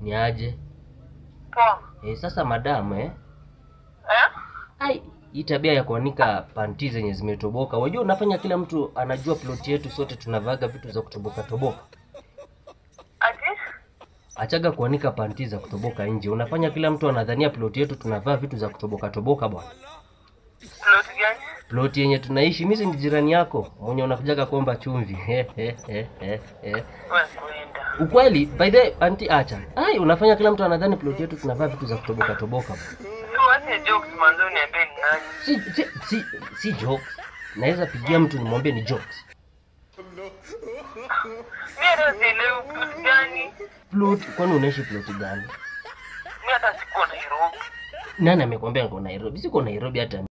Ni aje? Poa. Eh, sasa madam eh? Eh? Ai, hii tabia ya kuanika panti zenye zimetoboka. Wajua unafanya kila mtu anajua ploti yetu sote tunavaga vitu za kutoboka toboka. Ati? Achaga kuanika panti za kutoboka nje. Unafanya kila mtu anadhania ploti yetu tunavaa vitu za kutoboka toboka bwana. Plot gani? Ploti yenye tunaishi mimi si ni jirani yako mwenye unakujaga kuomba chumvi. He, he, he, he, he. Wewe kuenda. Ukweli, by the way, anti acha. Ai, unafanya kila mtu anadhani ploti yetu tunavaa vitu za kutoboka toboka. bwana. So wache jokes manzo niambie ni nani? Si, si, si, si jokes. Naweza pigia mtu nimwambie ni jokes. Mimi hata sielewi plot gani. Plot, kwani unaishi ploti gani? Mimi hata sikuwa Nairobi. Nani amekwambia niko Nairobi? Siko Nairobi hata